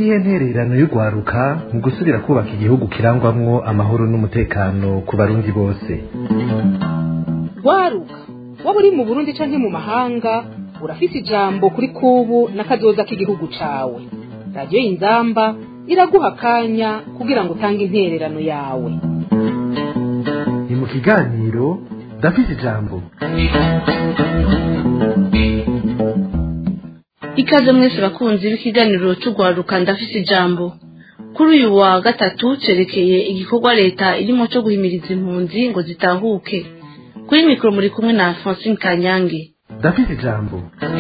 niyihe ntererano y'urwaruka mu gusubira kubaka igihugu kirangwamwo amahoro n'umutekano ku barundi bose rwaruka waba uri mu burundi canke mu mahanga urafise ijambo kuri kubu n'akazoza k'igihugu cawe radiyo y'inzamba iraguha akanya kugira ngo utange intererano yawe ni mu kiganiro ndafise ijambo ikaze mwese bakunzi b'ikiganiro c'urwaruka ndafise ijambo kuri uyu wa gatatu cerekeye igikorwa leta irimo co guhimiriza impunzi ngo zitahuke kuri mikoro muri kumwe na francine kanyange ndafise ijambo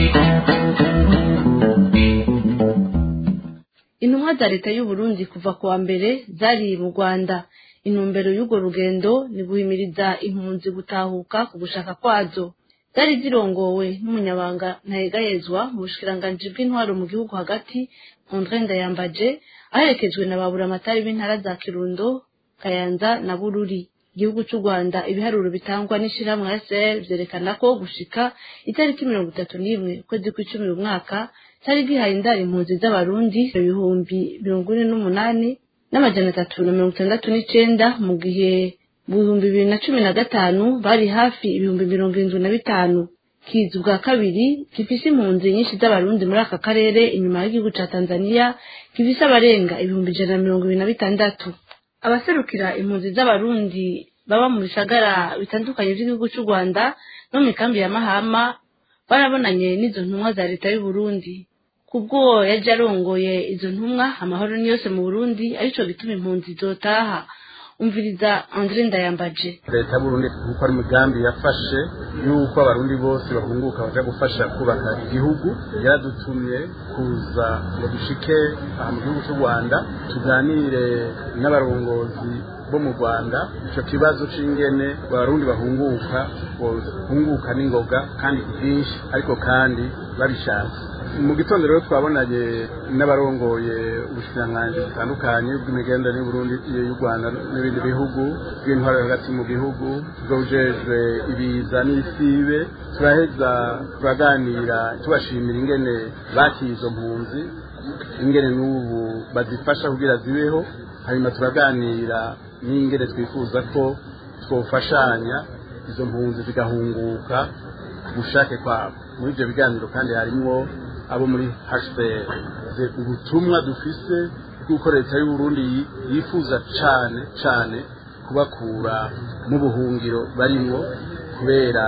intumwa za leta y'u Burundi kuva ku wa mbere zari mu rwanda intumbero y'urwo rugendo ni guhimiriza impunzi gutahuka ku gushaka kwazo zari zirongowe n'umunyabanga ntayegayezwa mu bushikiranganji bw'intwaro mu gihugu hagati Andre Ndayambaje aherekejwe na baburamatari b'intara za Kirundo Kayanza na Bururi igihugu cy'u Rwanda ibiharuro bitangwa n'ishirahamwe SL vyerekana ko gushika itariki mirongo itatu n'imwe ukwezi kw'icumi uyu mwaka cari gihaye indaro impunzi z'abarundi ibihumbi mirongo ine n'umunani n'amajana atatu na mirongo itandatu n'icenda mu gihe mu bihumbi bibiri na cumi na gatanu bari hafi ibihumbi mirongo irindwi na bitanu kizi bwa kabiri gifise impunzi nyinshi z'abarundi muri aka karere inyuma y'igihugu ca tanzania gifise abarenga ibihumbi ijana na mirongo ibiri na bitandatu abaserukira impunzi z'abarundi baba mu bisagara bitandukanye vy'igihugu c'u rwanda no mu mikambi ya mahama barabonanye n'izo ntumwa za leta y'u burundi kubwo yaje arongoye izo ntumwa amahoro ni yose mu burundi arico gituma impunzi zotaha umviriza andre ndayambaje leta y'uburundi kuko ari umugambi yafashe yuko abarundi bose bahunguka baja gufasha kubaka igihugu yaradutumye kuza ngo dushike aha mu gihugu cy'u rwanda tuganire n'abarongozi bo mu rwanda icyo kibazo c'ingene abarundi bahunguka bahunguka n'ingoga kandi ku bwinshi ariko kandi babishatse mu gitondo rero twabonanye n'abarongoye ubushikiranganji butandukanye bw'imigenderanire y'uburundi y'u rwanda n'ibindi bihugu bw'intwaro hagati mu gihugu bwujejwe ibiza n'isibe turaheza turaganira tubashimira ingene bakiye izo mpunzi ingene n'ubu bazifasha kugira zibeho hanyuma turaganira n'ingene twifuza ko twofashanya izo mpunzi zigahunguka ku bushake kwabo muri ibyo biganiro kandi harimwo abo muri HCR ubutumwa dufise bw'uko leta y'u Burundi yifuza cane cane kubakura mu buhungiro barimwo kubera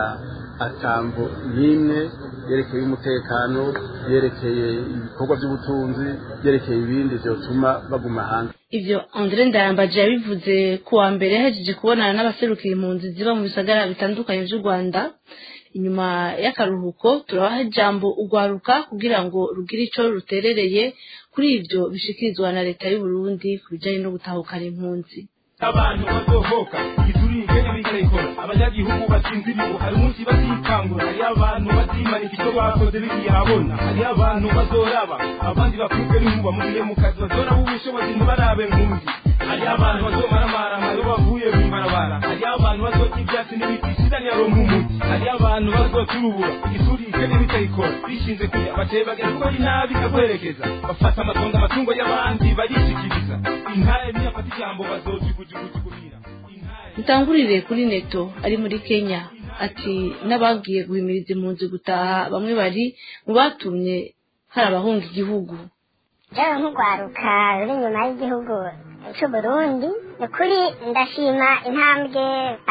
atambo n'imwe yerekeye umutekano yerekeye ibikorwa by'ubutunzi yerekeye ibindi vyotuma baguma hanze ivyo andre ndayambaje yabivuze ku wa mbere yahejeje kubonana n'abaserukira impunzi ziba mu bisagara bitandukanye vy'u rwanda inyuma y'akaruhuko turabaha ijambo urwaruka kugira ngo rugire ico ruterereye kuri ivyo bishikirizwa na leta y'u Burundi ku bijanye no gutahukana impunzi abantu bazohoka igiturire n'ibikayikora abanyagihugu basinziriwe hari umunsi bazikangura hari abantu bazimanika icyo bakoze bikihabona hari abantu bazoraba abandi bakubwe n'inkuba mu gihe mu kazi bazoraba ubushobozi ntibarabe nkunzi hari abantu bazomaramara iyo bavuye mu ibarabara hari abantu bazota ibyatsi n'ibiti isidaniro nk'umuti hari abantu bazoturubura igiturire n'ibikayikora bishinze kujya bateye bagera kuko ari nabi ikagwerekeza bafata amatongo amatungo y'abandi barishikiriza intare niyafata ijambo bazojugujugujuguhira dutangurire kuri neto ari muri kenya ati n'abagiye guhimiriza impunzi gutaha bamwe bari mu batumye hari abahunga igihugu rero nk'urwaruka ruri inyuma y'igihugu c'uburundi ni ukuri ndashima intambwe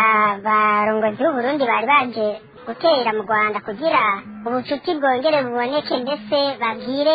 abarongozi b'uburundi bari baje gutera mu rwanda kugira ubucuti bwongere buboneke ndetse babwire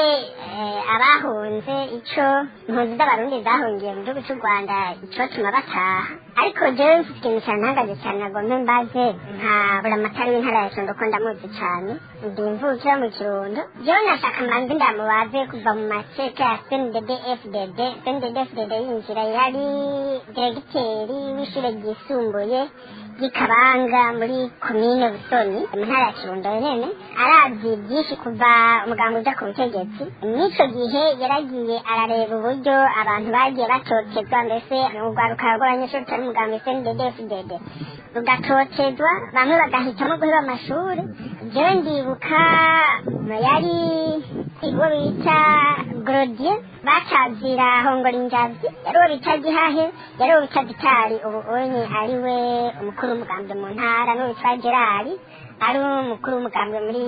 abahunze ico impunzi z'abarundi zahungiye mu gihugu cy'u rwanda icotuma bataha ariko jewe mfite ikintu cyantangaje cyane nagombe mbaze nka buramatari w'intara ya kirundo ko ndamuzi cyane ndi imvukira mu kirundo jewe nashaka mbanze ndamubaze kuva mu maseke ya cndd fdd cndd fdd yinjira yari diregiteri w'ishure ryisumbuye ry'ikabanga muri komine busoni mu ntara ya kirundo nyene arazi byinshi kuva umuganga uja ku butegetsi n'ico gihe yaragiye arareba uburyo abantu bagiye batotezwa mbese urwaruka rw'abanyeshuri rutari umuganga cndd fdd rugatotezwa bamwe bagahitamo guheba amashuri jewe ndibuka yari uwo bita gorodie bacazira hongora injazi yari uwo bita gihahe yari uwo bita gitari ubu onye ari we umukuru w'umugambwe mu ntara n'uwo bita gerari ari umukuru w'umugambwe muri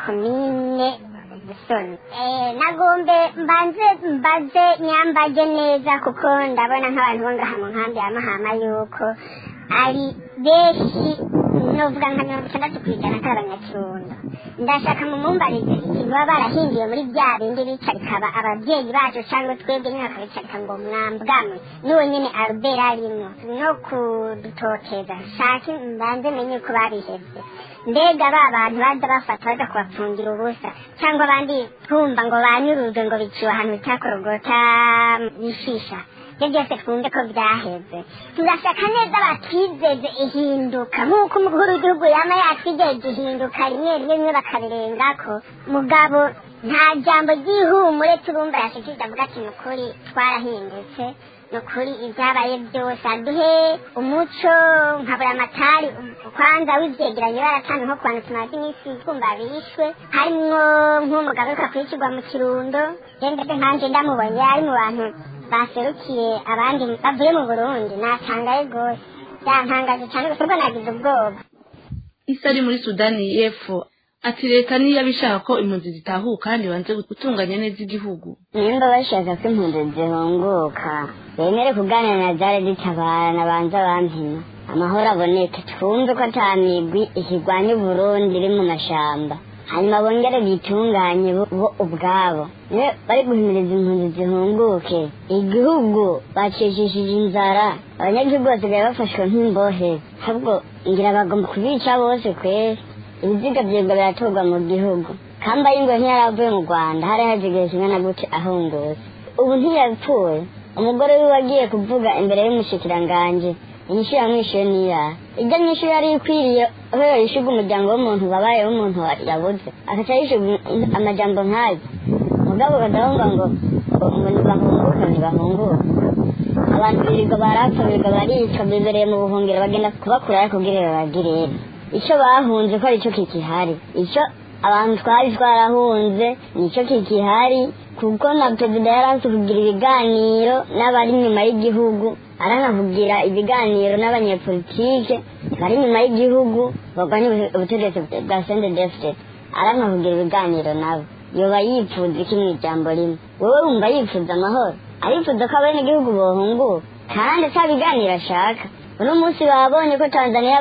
komine busoni Eh, nagombe mbanze mbaze nyambage neza kuko ndabona nk'abantu bo ngaha mu nkambi ya mahama yuko ari benshi novuga nka mirongo itandatu ku ijana kari abanyakirundo ndashaka mumumbarize ikintu baba barahinduye muri bya bindi bicarika aba- ababyeyi bacu cyangwa twebwe nyine bakabicarika ngo mwambwamwe n'uwo nyine albert arimo no kudutoteza shake mbanze menye ko babihevye mbega ba bantu baza bafata baza kubapfungira ubusa cyangwa abandi twumva ngo banyurujwe ngo biciwe ahantu bitakorogota bishisha ibyo byose twumve ko byaheze turashaka neza batwizeze ihinduka nk'uko umukuru w'igihugu yaba yatwigeje ihinduka rimwe rimwe rimwe bakabirengako mugabo nta jambo ry'ihumure turumva yashikirije avuga ati ni ukuri twarahindutse ni ukuri ibyabaye byose aduhe umuco nkabura amatari kwanza w'ivyegeranyo baratanze nko ku bantu tumaze iminsi twumva bishwe harimwo nk'umugabo ariko akurikirwa mu kirundo rero ndetse nkanje ndamubonye ari mu bantu baserukiye abandi bavuye mu burundi natangaye rwose byantangaje cyane gusa ubwo nagize ubwoba isi ari muri sudani y'epfo ati leta niyo abishaka ko impunzi zitahuka kandi banze gutunganya neza igihugu nimba bashaka ko impunzi zihunguka bemere kuganira na zare zitabarana banza bampima amahoro aboneke twumve ko ata migwi ikirwanya uburundi iri mu mashamba hanyuma bongere bitunganye bo bo ubwabo niyo bari guhimiriza impunzi zihunguke igihugu bacishishije inzara abanyagihugu basigaye bafashwe nk'imbohe ahubwo ngira bagomba kubica bose kweri ibiziga byebwa biratorwa mu gihugu kamba y'ingwe ntiyaravuye mu rwanda hari haje igihe kingana gute ahungutse ubu ntiyapfuye umugore wiwe agiye kuvuga imbere y'umushikiranganje inyishu yamwishuye niyaha ijya nyishu yari ikwiriye aho yishuga umuryango w'umuntu wabaye w'umuntu wa- yabuze agaca yishuga amajambo nk'ayo mugabo kadahunga ngo ngo ntibahunguka ntibahunguka abantu birirwa barapfa birirwa baricwa bibereye mu buhungiro bagenda kubakurayo kugira babagirire icyo bahunze ko aricyo kikihari icyo abantu twari twarahunze nicyo kikihari kuko na perezida yari azi kugira ibiganiro n'abari inyuma y'igihugu aranavugira ibiganiro n'abanyepolitike bari inyuma y'igihugu barwanya ubu- ubutegetsi bwa sende defite aranavugira ibiganiro nabo yoba yifuza iki mu ijambo rimwe wowe wumva yifuza amahoro arifuza ko abenegihugu bohunguka kandi ata biganiro ashaka uno munsi babonye ko tanzaniya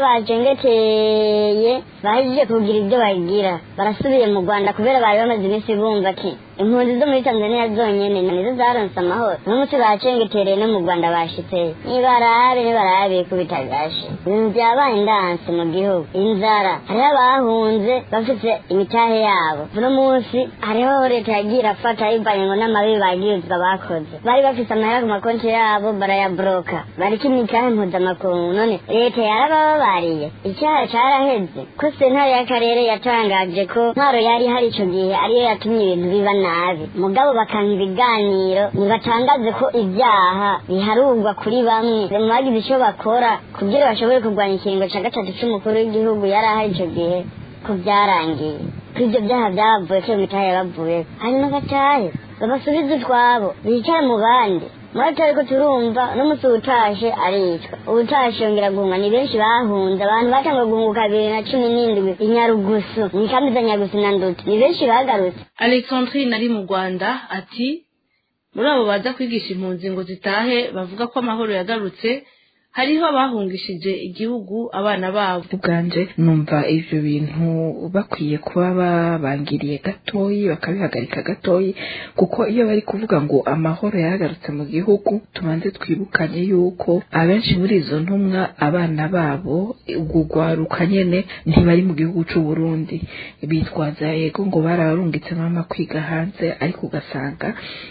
bajengeteye bahejeje kugira ibyo bagira barasubiye mu rwanda kubera bari bamaze iminsi bumva ati impunzi zo muri tanzaniya zonyene nizo zaronse amahoro uno munsi bacengetereye no mu rwanda bashitseyo nibarabe nibarabe kubita gashe ibintu byabaye indansi mu gihugu inzara hariho abahunze bafite imitahe yabo uno munsi hariho leta yagiye irafata yivanye ngo n'amabi bagirizwa bakoze bari bafite amahera ku makonti yabo barayabroka bariko imitahe mpuzamakungu none leta yarabababariye icyaha caraheze ko sentare y'akarere yatangaje ko ntwaro yari hari ico gihe ariyo yatumye ibintu biba nabi mugabo bakanka ibiganiro ntibatangaze ko ibyaha biharurwa kuri bamwe mu bagize ico bakora kugira bashobore kurwanya ikiringo ca gatatu c'umukuru w'igihugu yari ahari ico gihe ko byarangiye ko ibyo byaha byabavuye ko iyo mitahe yabavuye hanyuma gatahe babasubize utwabo bicara mu bandi muri ariko turumva n'umunsi utashe aricwa utashe yongera guhunga ni benshi bahunze abantu batangwa guhunguka bibiri na cumi n'indwi inyarugusu ni kambi za nyarugusu na ndutu ni benshi bagarutse alexandrine ari mu rwanda ati muri abo baza kwigisha impunzi ngo zitahe bavuga ko amahoro yagarutse hariho abahungishije igihugu abana babo ubwanje numva ivyo bintu bakwiye kuba babangiriye gatoyi bakabihagarika gatoyi kuko iyo bari kuvuga ngo amahoro yahagarutse mu gihugu tubanze twibukanye yuko abenshi muri izo ntumwa abana babo ubwo rwaruka nyene ntibari mu gihugu c'u Burundi bitwaza yego ngo barabarungitse mama kwiga hanze ariko ugasanga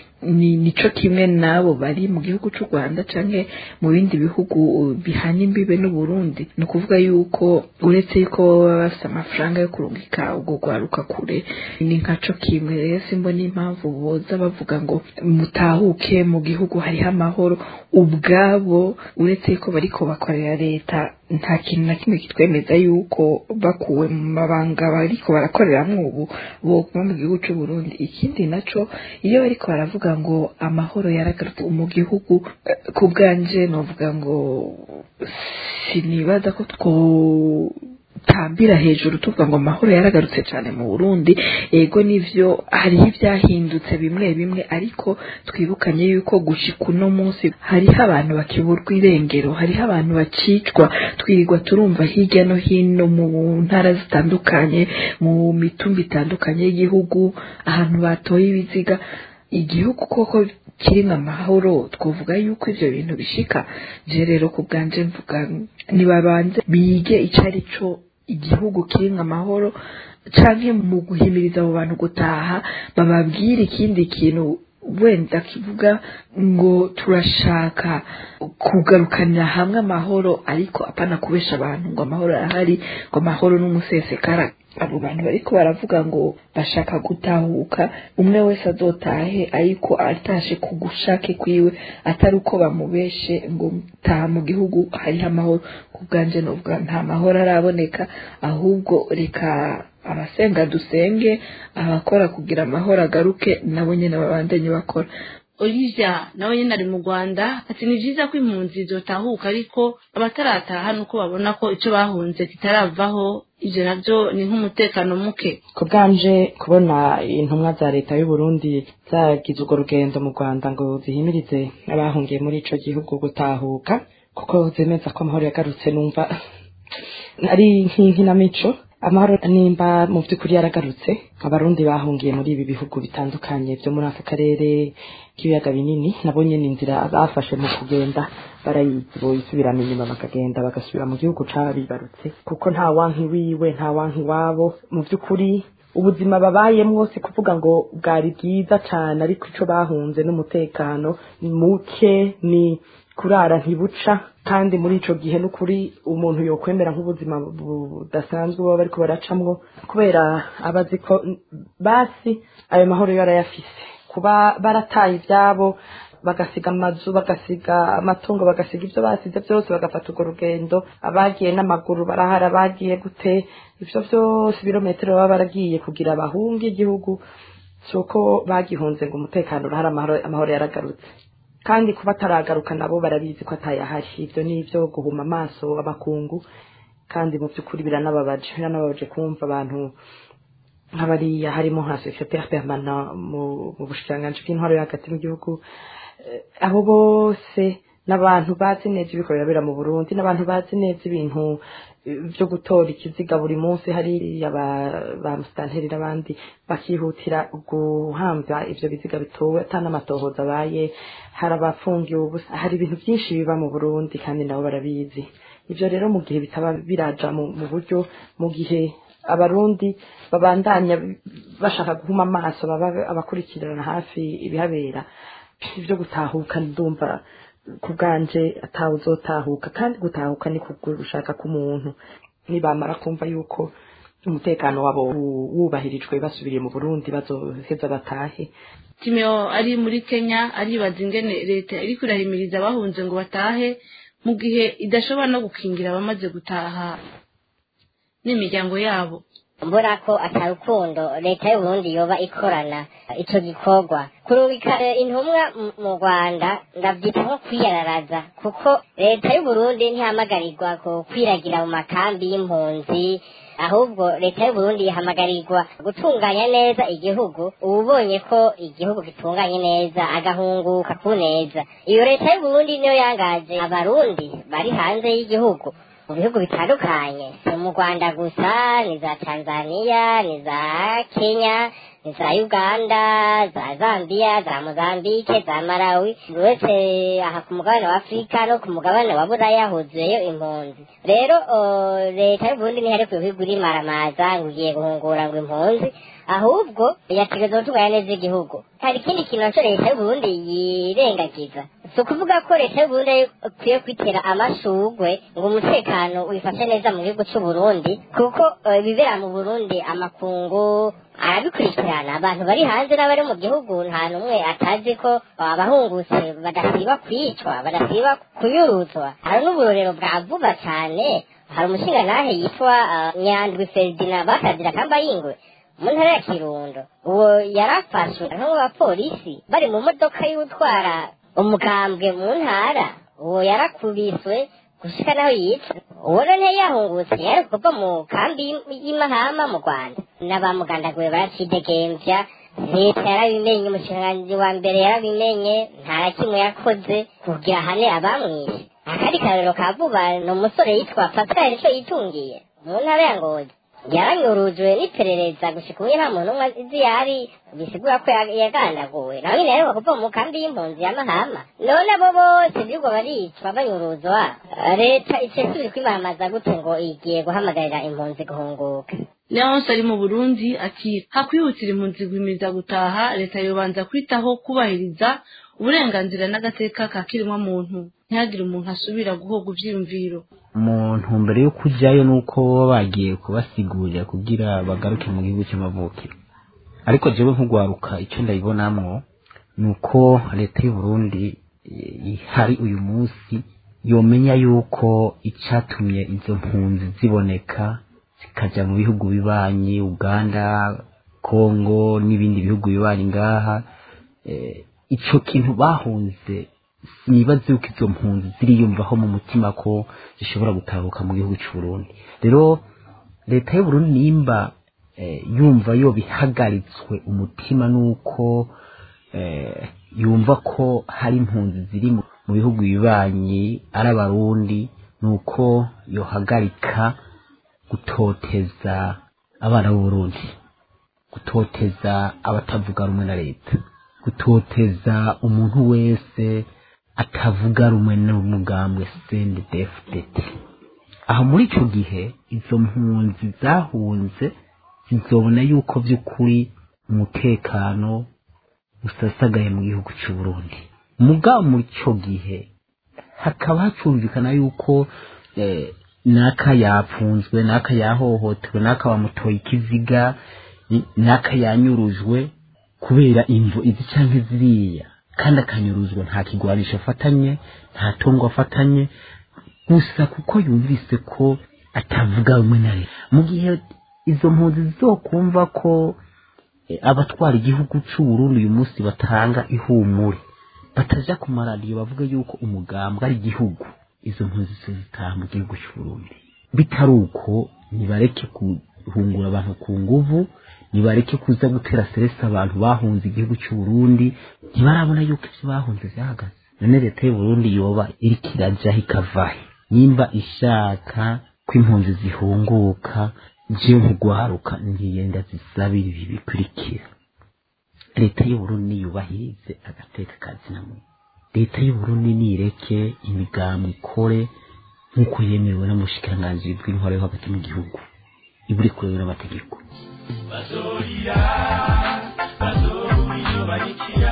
ni nico kimwe nabo bari mu gihugu c'u Rwanda canke mu bindi bihugu bihana imbibe n'u Burundi ni ukuvuga yuko uretse yuko baba bafite amafaranga yo kurungika ubwo rwaruka kure ni nkaco kimwe rero simbona impamvu boza bavuga ngo mutahuke mu gihugu hariho amahoro ubwabo uretse yuko bariko bakorera leta nta kintu na kimwe kitwemeza yuko bakuwe mu mabanga bariko barakoreramwo ubu boguma mu gihugu c'u Burundi ikindi naco iyo bariko baravuga ngo amahoro yaragarutse mu gihugu eh, ku bwanje novuga ngo sinibaza ko two tambira hejuru tuvuga ngo amahoro yaragarutse cyane mu Burundi ego nivyo hariho ivyahindutse bimwe bimwe ariko twibukanye yuko gushika uno munsi hariho abantu bakiburwa irengero hariho abantu bacicwa twirirwa turumva hirya no hino mu ntara zitandukanye mu mitumba itandukanye y'igihugu ahantu batoye ibiziga igihugu koko kirimo amahoro twavuga yuko ivyo bintu bishika je rero ku bwanje mvuga nibabanze bige ico ari co igihugu kirimo amahoro canke mu guhimiriza abo bantu gutaha bababwire ikindi kintu wenda kivuga ngo turashaka kugarukanira hamwe amahoro ariko apana kubesha abantu ngo amahoro arahari ngo amahoro n'umusesekara abo bantu bariko baravuga ngo bashaka gutahuka umwe wese azotahe ariko atashe ku gushake kwiwe atari uko bamubeshe ngo taha mu gihugu hariho amahoro ku bwanje novuga nta mahoro araboneka ahubwo reka abasenga dusenge abakora kugira amahoro agaruke nabo nyene babandanye bakora olivia nawe nyine ari mu rwanda ati ni byiza ko impunzi zotahuka ariko abatarataha nuko babona ko icyo bahunze kitaravaho ibyo nabyo ni nk'umutekano muke ku bwanje kubona intumwa za leta y'u Burundi zagize urwo rugendo mu rwanda ngo zihimirize abahungiye muri ico gihugu gutahuka kuko zemeza ko amahoro yagarutse numva ari nk'inkinamico amahoro nimba mu by'ukuri yaragarutse abarundi bahungiye muri ibi bihugu bitandukanye byo muri aka karere k'ibiyaga binini nabo nyine inzira bafashe mu kugenda barayizi boyisubirana inyuma bakagenda bagasubira mu gihugu cabibarutse kuko nta wanki wiwe nta wanki wabo mu by'ukuri ubuzima babayemwo si kuvuga ngo bwari bwiza cyane ariko ico bahunze n'umutekano muke ni kurara ntibuca kandi muri ico gihe n'ukuri umuntu yokwemera nk'ubuzima budasanzwe baba bariko baracamwo kubera abazi ko basi ayo mahoro yo arayafise kuba barataye ivyabo bagasiga amazu bagasiga amatungo bagasiga ibyo basize byose bagafata urwo rugendo abagiye n'amaguru barahara bagiye gute ibyo byose ibirometero baba baragiye kugira bahunge igihugu si uko bagihunze ngo umutekano urahari amahoro yaragarutse kandi kuba ataragaruka nabo barabizi ko atayahari ibyo ni ibyo guhuma amaso abakungu kandi mu by'ukuri biranababaje biranababaje kumva abantu nk'abariya harimo nka secrétaire permanent mu bushikiranganji bw'intwaro yo hagati mu gihugu abo bose n'abantu bazi neza ibiko birabera mu burundi n'abantu bazi neza ibintu byo gutora ikiziga buri munsi hariya ba musitanteri n'abandi bakihutira guhambya ibyo biziga bitowe ata n'amatohoza abaye hari abafungiwe ubusa hari ibintu byinshi biba mu burundi kandi nabo barabizi ibyo rero mu gihe bitaba biraja mu buryo mu gihe abarundi babandanya bashaka guhuma amaso baba abakurikirana hafi ibihabera ibyo gutahuka ndumva ku bwanje atawe uzotahuka kandi gutahuka ni gushaka k'umuntu nibamara kumva yuko umutekano wabo wubahirijwe basubiriye mu burundi bazoheza batahe timeo ari muri kenya aribaza ingene leta iri kurahimiriza abahunze ngo batahe mu gihe idashobora no gukingira abamaze gutaha n'imiryango yabo mbona ko atarukundo leta y'uburundi yoba ikorana ico gikorwa kurubika intumwa mu rwanda ndavyita nko kwiyararaza kuko leta y'uburundi ntihamagarirwa kwiragira mu makambi y'impunzi ahubwo leta y'uburundi ihamagarirwa gutunganya neza igihugu ubonye ko igihugu gitunganye neza agahunguka ku neza iyo leta y'uburundi niyo yangaje abarundi bari hanze y'igihugu mu bihugu bitandukanye si mu rwanda gusa ni za tanzania ni za kenya ni za uganda za zambia za mozambike za malawi uretse aha ku mugabane wa afurika no ku mugabane wa buraya huzuyeyo impunzi rero leta y'uburundi ntiherekwe ibihugu irimaramaza ngo ugiye guhungura ngo impunzi ahubwo yategereza gutunganya neza igihugu hari ikindi kintu naco leta y'uburundi yirengagiza si ukuvuga ko leta y'uburundi ikwiye kwitera amashugwe ngo umutekano wifashe neza mu gihugu c'uburundi kuko eh, ibibera mu burundi amakungu arabikurikirana abantu bari hanze n'abari mu gihugu nta n'umwe atazi ko abahungutse badasiba kwicwa badasiba kunyuruzwa hari n'uburorero bwa vuba cyane hari umushingantahe yitwa ah, nyandwi feridina bakazira kamba yingwe mu ntara ya kirundo uwo yarafashwe nko mu bapolisi bari mu modoka y'utwara umukambwe mu ntara uwo yarakubiswe gushika naho yitwa uwo none yahungutse yari kuva mu kambi y'im- y'imahama mu rwanda n'abamugandaguye baracidegembya leta yarabimenye umushikiranganji wa mbere yarabimenye nta na kimwe yakoze kugira hane abamwishe akandi karorero ka vuba ni umusore yitwa pascal nico yitungiye mu ntara ya ngozi yaranyurujwe n'iperereza gushika ubu nta muntu umwe azi yari bisigura ko ya- yagandaguwe nawe nyine rero kuva mu kambi y'impunzi ya mahama none abo bose birirwa baricwa banyuruzwa leta icesubiri kwimamaza gute ngo igiye guhamagarira impunzi guhunguka leonce ari mu burundi ati hakwihutira impunzi guhimiriza gutaha leta yobanza kwitaho kubahiriza uburenganzira n'agateka ka kiremwa muntu ntihagire umuntu asubira guhoga ivyiyumviro mu ntumbero yo kujyayo nuko baba bagiye kubasigurira kugira bagaruke mu gihugu cy'amavukiro ariko jewe nk'ugwaruka icyo ndayibonamwo ni uko leta y'u Burundi eh, ihari uyu munsi yomenya yuko icatumye izo mpunzi ziboneka zikaja mu bihugu bibanyi uganda kongo n'ibindi bihugu bibanyi ngaha eh, ico kintu bahunze nibaze yuko izo mpunzi ziriyumvaho mu mutima ko zishobora gutahuka mu gihugu cy'u Burundi rero leta y'u Burundi nimba eh, yumva yo bihagaritswe umutima nuko eh, yumva ko hari impunzi ziri mu mu bihugu bibanyi ari abarundi nuko yohagarika gutoteza abana b'u Burundi gutoteza abatavuga rumwe na leta gutoteza umuntu wese atavuga rumwe n'umugambwe CNDD-FDD aho muri ico gihe izo mpunzi zahunze zizobona yuko vy'ukuri umutekano usasagaye mu gihugu c'u Burundi mugabo muri ico gihe hakaba hacumvikana yuko eh, naka yapfunzwe naka yahohotewe naka bamutoye ikiziga ni- naka yanyurujwe kubera imvo izi canke ziriya kandi akanyuruzwa nta kigwanisho afatanye nta tungo afatanye gusa kuko yumvise ko atavuga rumwe na leta mu gihe izo mpunzi zizokumva ko eh, abatwara igihugu c'u Burundi uyu munsi batanga ihumure bataja ku maradiyo bavuga yuko umugambwe ari igihugu izo mpunzi zitaha mu gihugu cy'u Burundi bitari uko nibareke guhungura abantu ku nguvu nibareke kuza gutera seresi abantu bahunze igihugu cy'u Burundi ntibarabona yuko ivyo bahunze vyahagaze none leta y'u Burundi yoba iriko irajaho ikavahe nimba ishaka ko impunzi zihunguka jewe nkugwaruka ngiyenda zisabira ibi bikurikira leta y'u Burundi niyubahirize agateka kazina muntu leta y'u Burundi nireke imigambi ikore nk'uko yemerewe n'umushikiranganji bw'intwaro yo hagati mu gihugu iburi kurewe n'amategeko bazorira bazobura iyo barikira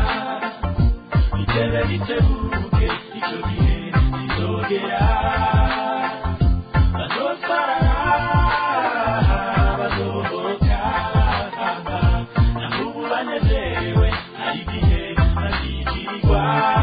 itebe ritebuke icyo gihe kizogera bazotwara bazohoka naho ubu banezerewe hari igihe bazigirirwa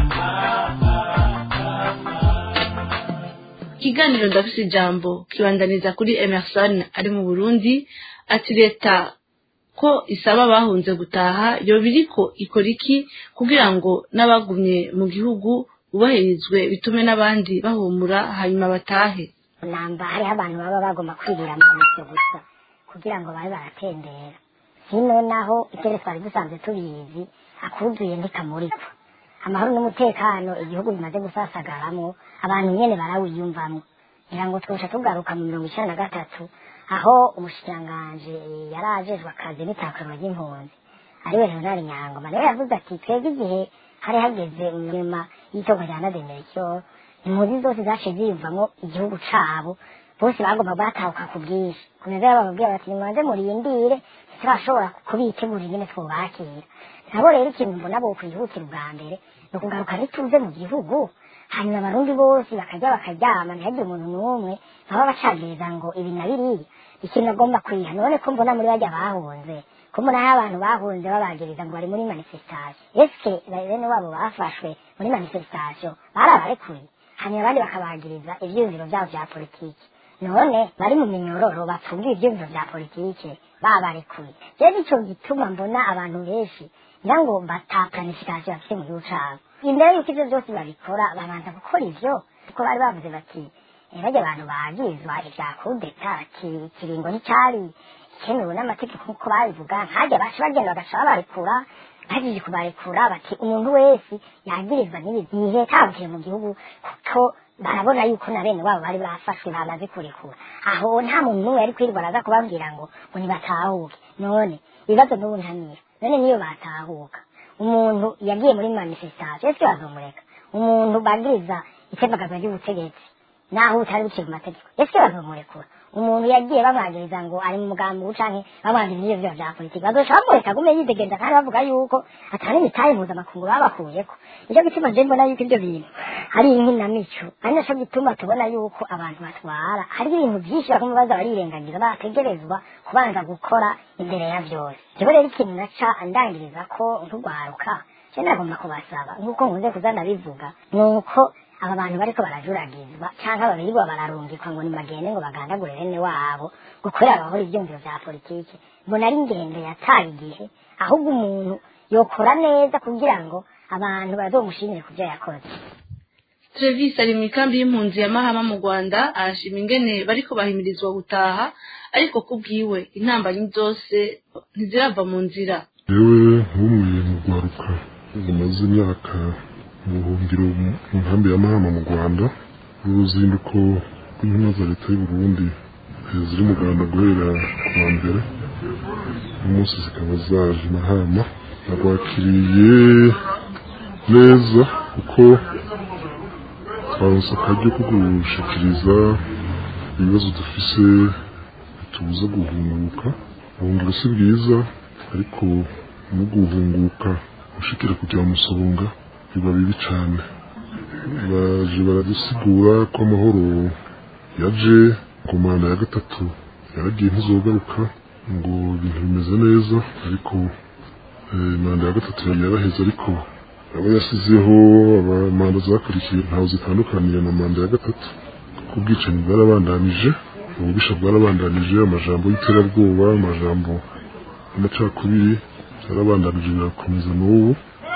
ikiganiro ndafise ijambo kibandaniza kuri emerson ari mu burundi ati leta ko isaba abahunze gutaha yoba iriko ikora iki kugira ngo n'abagumye mu gihugu bubahirizwe bitume n'abandi bahumura hanyuma batahe namba hariho abantu baba bagomba kwirira amanitse gusa kugira ngo babe baratembera hino naho itere twari dusanzwe tubizi akuzuye ntikamurikwa amahoro n'umutekano igihugu bimaze gusasagaramwo abantu nyene barawiyumvamwo ngira ngo twosha tugaruka mu mirongo icenda na gatatu aho umushikiranganji yari ajejwe akazi n'itakarwa ry'impunzi ariwe leonard nyangoma niwe yavuze ati twebwe igihe hari hageze nyuma y'itorwa rya nademericyo impunzi zose zaciye ziyumvamo igihugu cabo bose bagomba batahuka ku bwinshi kumeza bababwira bati nimubanze murindire turashobora kubitegura ingene twubakira nabo rero ikintu mbona bo kwihutira ubwa mbere ni ukugaruka n'ituze mu gihugu hanyuma abarundi bose bakarya bakaryama ntihagire umuntu n'umwe baba bacagiriza ngo ibi na biriya ikintu agomba kwiha none ko mbona muri bajya bahunze ko mbona aho abantu bahunze babagiriza ngo bari muri manifestation eske bene wabo bafashwe muri manifestation barabarekuye hanyuma abandi bakabagiriza ivyiyumviro vyabo vya politiki none bari mu minyororo bapfungiye ivyiyumviro vya politiki babarekuye rero nico gituma mbona abantu benshi ngira ngo bata planification bafite mu gihugu cabo imbere yuko ivyo vyose babikora babanza gukora ivyo kuko bari bavuze bati eh, barya abantu bagizwa ivya kudeta bati ikiringo nticari ikemewe n'amategeko nk'uko babivuga nkajya baca bagenda bagaca babarekura bagiye kubarekura bati umuntu wese yagirizwa n'ibi gihe tabukiye mu gihugu kuko barabona yuko na bene wabo bari bafashwe bamaze kurekura aho nta muntu n'umwe yari kwirirwa araza kubabwira ngo ngo nibatahuke none ibibazo n'ubu ntamira none niyo batahuka umuntu yagiye muri manifestation ese bazomureka umuntu bagiriza itembagaza ry'ubutegetsi naho utari buciye mu mategeko ese bazomurekura umuntu yagiye bamwagiriza ngo ari mu mugambi canke bamwagiriza ivyo vya politiki bazoca bamureka gume yidegenza kandi bavuga yuko atari imitahe mpuzamakungu babakuyeko nico gituma je mbona yuko ivyo bintu ari inkinamico ari naco gituma tubona yuko abantu batwara hari ibintu vyinshi baguma baza barirengagiza bategerezwa kubanza gukora imbere ya vyose jewe rero ikintu naca ndangiriza ko nk'urwaruka je nagomba kubasaba nk'uko nkunze kuza ndabivuga nuko aba bantu bariko barajuragizwa canke ababirirwa bararungikwa ngo nimagende ngo bagandagure bene wabo ngo kubera bahora ivyumviro vya politiki mbona ari ingendo yataye igihe ahubwo umuntu yokora neza kugira ngo abantu bazomushimire ku vyo yakoze Travis ari mu ikambi y'impunzi ya Mahama mu Rwanda arashima ingene bariko bahimirizwa gutaha ariko kubwiwe intambanyi zose ntizirava mu nzira yewe nk'umwe mu rwaruka rumaze imyaka mu buhungiro mu nkambi ya mahama mu rwanda uruzinduko rw'intumwa za leta y'u burundi eh, ziri mu rwanda guhera ku wa mbere umunsi zikaba zaje i mahama nabakiriye neza kuko twaronse akaryo ko gushikiriza ibibazo dufise bitubuza guhunguka ubuhungiro si bwiza ariko no guhunguka ushikira kujya mu musonga biba bibi cyane baje baradusigura ko amahoro yaje ku manda ya gatatu yaragiye ntizogaruka ngo ibintu bimeze neza ariko eh, manda ya gatatu yaraheze ariko abo yasizeho aba- manda zakurikiye ntaho zitandukaniye na manda ya gatatu kuko ubwicanyi bwarabandanije ububisha bwarabandanije amajambo y'iterabwoba amajambo y'amacakubiri byarabandanije birakomeza n'ubu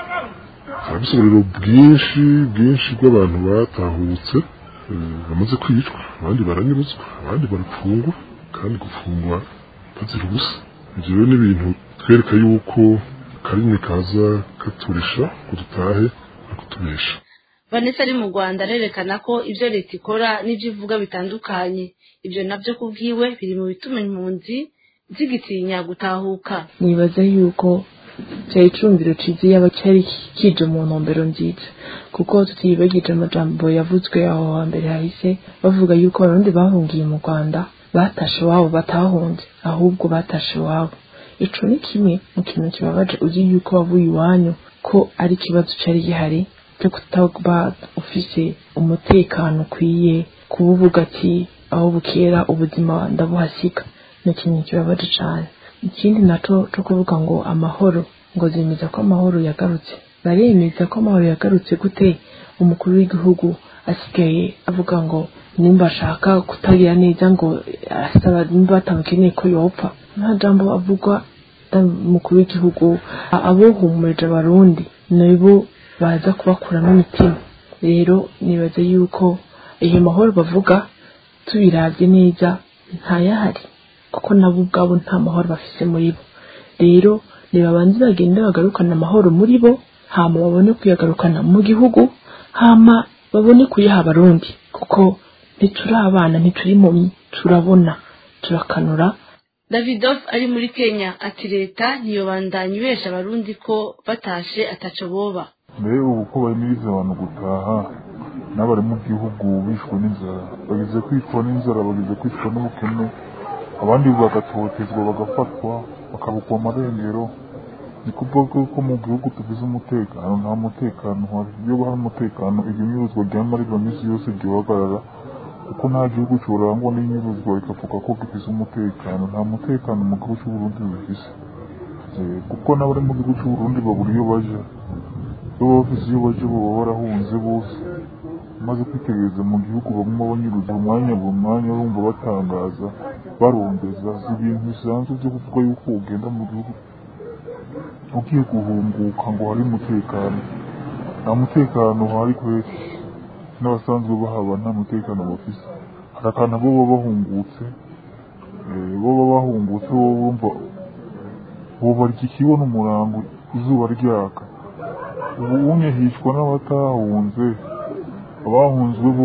hari ubusobanuro bwinshi bwinshi bw'abantu batahutse eh, bamaze kwicwa abandi baranyuruzwa abandi barafungwa kandi gufungwa bazira ubusa ibyo rero ni ibintu twereka yuko karimwe kaza katurisha ngo dutahe no kutubesha Vanessa ari mu Rwanda arerekana ko ivyo leta ikora n'ivyo ivuga bitandukanye ivyo navyo kubwiwe biri mu bituma impunzi zigitinya gutahuka nibaza yuko cyari icumviro ciza yaba cyari kije mu ntumbero nziza kuko tutibagije amajambo yavuzwe aho hambere hahise bavuga yuko abarundi bahungiye mu rwanda batashe iwabo batahunze ahubwo batashe iwabo ico ni kimwe mu kintu kibabaje uzi yuko wavuye iwanyu ko ari ikibazo cari gihari cyo kutaba ufise umutekano ukwiye kuba uvuga ati aho bukera ubuzima ndabuhasiga ni ikintu kibabaje cane ikindi naco co kuvuga ngo amahoro ngo zemeza ko amahoro yagarutse baremeza ko amahoro yagarutse gute umukuru w'igihugu asigaye avuga ngo nimba ashaka kutagira neza ngo asaba nimba batamukeneye ko yopfa nta jambo avugwa umukuru w'igihugu abohumurije abarundi nibo baza kubakuramo imitima rero nibaza yuko iyo mahoro bavuga tubiravye neza ntayahari kuko nabo ubwabo nta mahoro bafise muri bo rero nibabanze bagende bagarukana amahoro muri bo hama babone kuyagarukana mu gihugu hama babone kuyaha abarundi kuko ntituri abana ntituri impumyi turabona turakanura Davidoff ari muri Kenya ati leta ntiyobandanya ibesha abarundi ko batashe ataco boba mbere ubu ko bahimiriza abantu gutaha n'abari mu gihugu bishwe n'inzara bagize kwicwa n'inzara bagize kwicwa n'ubukene abandi bagatotezwa bagafatwa bakabukwa amarengero ni kuvuga ko mu gihugu tugize umutekano nta mutekano uhari iyo hari umutekano ibinyuruzwa ryama riba minsi yose ryohagarara kuko nta gihugu cyorangwa n'inyuruzwa rikavuga ko gifise umutekano nta mutekano mu gihugu c'uburundi bifise kuko n'abari mu gihugu c'uburundi babura iyo baja iyo baba bafise iyo baja baba barahunze bose maze kwitegereza mu gihugu baguma banyuruza umwanya buri mwanya bumva batangaza barondeza si ibintu bisanzwe byo kuvuga yuko ugenda mu gihugu ugiye guhunguka ngo hari umutekano nta mutekano uhari kweri n'abasanzwe bahaba nta mutekano bafise hari akantu bo baba bahungutse bo baba bahungutse bo bumva bo barya ikibona umurango izuba ryaka ubu unye hicwa n'abatahunze abahunzwe bo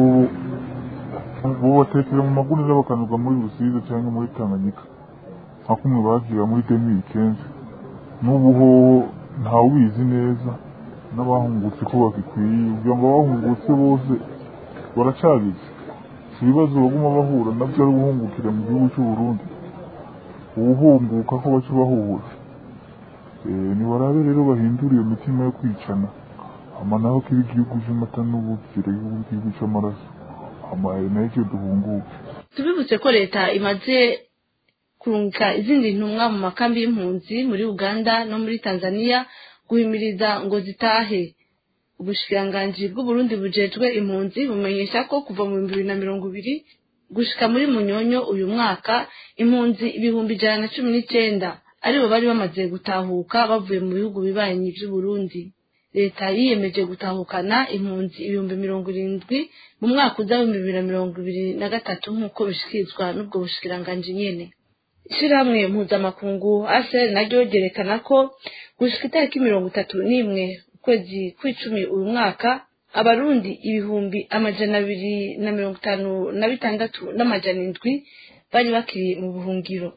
bo batekera mu magunira bakanyurwa muri rusizi cyangwa muri tanganyika nka kumwe bagira muri demiri kenshi n'ubu ho ntawubizi neza n'abahungutse ko bagikwiye kugira ngo abahungutse bose baracabize si ibibazo baguma bahura nabyo ari guhungukira mu gihugu cy'u Burundi uwuhunguka ko baca bahura nibarabe rero bahindura iyo mitima yo kwicana hama naho kiba igihugu cy'amata n'ubukire igihugu cy'amaraso hama nayo icyo duhunguka tubibutse ko leta imaze kurungika izindi ntumwa mu makambi y'impunzi muri uganda no muri tanzania guhimiriza ngo zitahe ubushikiranganji bw'uburundi bujejwe impunzi bumenyesha ko kuva mu bihumbi bibiri na mirongo ibiri gushika muri munyonyo uyu mwaka impunzi ibihumbi ijana na cumi n'icenda aribo bari bamaze gutahuka bavuye mu bihugu bibanyi vy'uburundi leta yiyemeje gutahukana impunzi ibihumbi mirongo irindwi mu mwaka uza w'ibihumbi bibiri na mirongo ibiri na gatatu nk'uko bishikirizwa n'ubwo bushikiranganji nyene ishirahamwe mpuzamakungu asr naryo ryerekana ko gushika itariki mirongo itatu n'imwe ukwezi kw'icumi uyu mwaka abarundi ibihumbi amajana abiri na mirongo itanu na bitandatu n'amajana indwi bari bakiri mu buhungiro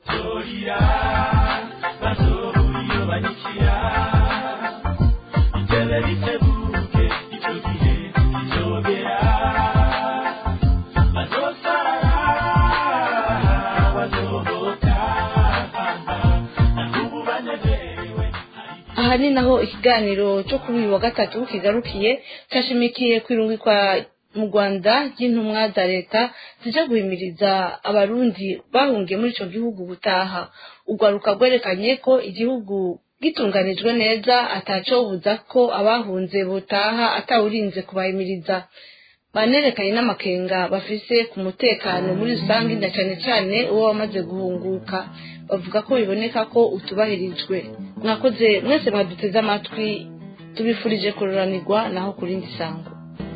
aha ni naho ikiganiro cyo kuri uyu wa gatatu kigarukiye cyashimikiye kwirungikwa mu rwanda ry'intumwa za leta zije guhimiriza abarundi bahungiye muri icyo gihugu gutaha urwaruka rwerekanye ko igihugu gitunganijwe neza atacobuza ko abahunze butaha atawurinze kubahimiriza banerekanye n'amakenga bafise ku mutekano muri rusange na cyane cyane uwo wamaze guhunguka bavuga ko biboneka ko utubahirijwe mwakoze mwese mwaduteze amatwi tubifurije kururanirwa naho ku rindi sango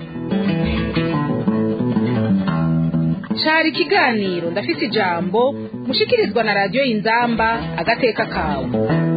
cari ikiganiro ndafite ijambo mushikirizwa na radiyo y'inzamba agateka kawe